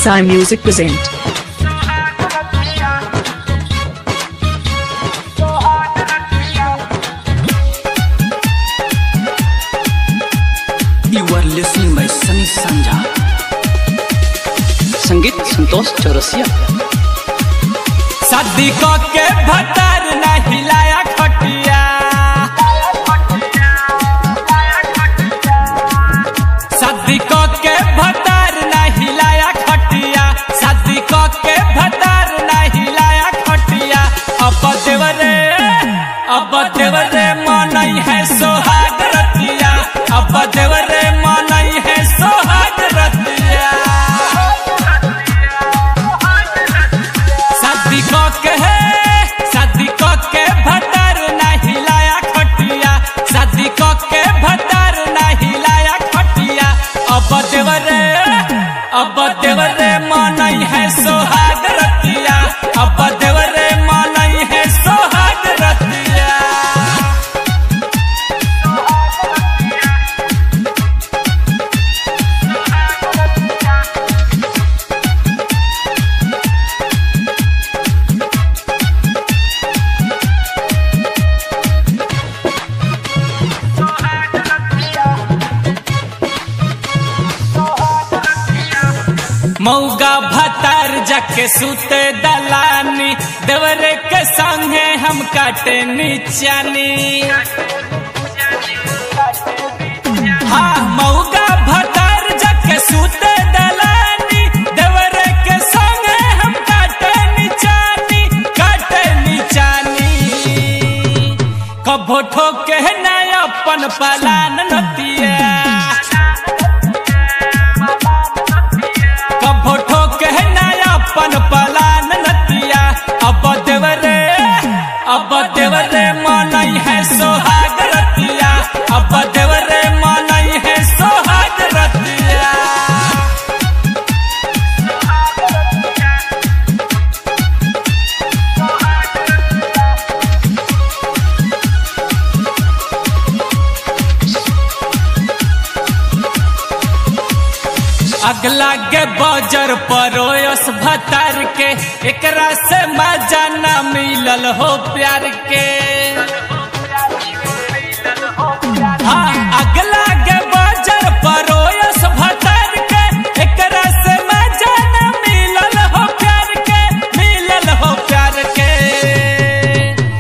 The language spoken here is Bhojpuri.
Sai Music present. You are listening by Sunny Sanja. संगीत संतोष चौरसिया शादी क के भतर न हिलाया खटिया शादी क के भतर न हिलाया खटिया शादी क के भतर न हिलाया खटिया अब देवरे अब देवरे मनई है सोहाग रतिया अब देवरे मनई है सोहाग रतिया शादी क के है शादी क के भतर न हिलाया खटिया शादी क के भतर न हिलाया खटिया अब देवरे अब देवरे मनई है सोहाग रतिया अब देवरे मनई है सोहाग रतिया मौगा भतार जाके सुते दलानी देवरे के संगे हम काटे नीचानी हाँ मौगा भतार जाके सुते दलानी देवरे के संगे हम काटे नीचानी काटे नीचानी कभो ठोके ना अपन पलान नतिया कभो ठोके ना अपन पलान नतिया अब देवरे अब देवरे मनई है सोहाग रतिया अब देवरे मनई है सोहाग रतिया अगला के बजर परोयस भतार के एकरा से मजा न मिलल हो प्यार के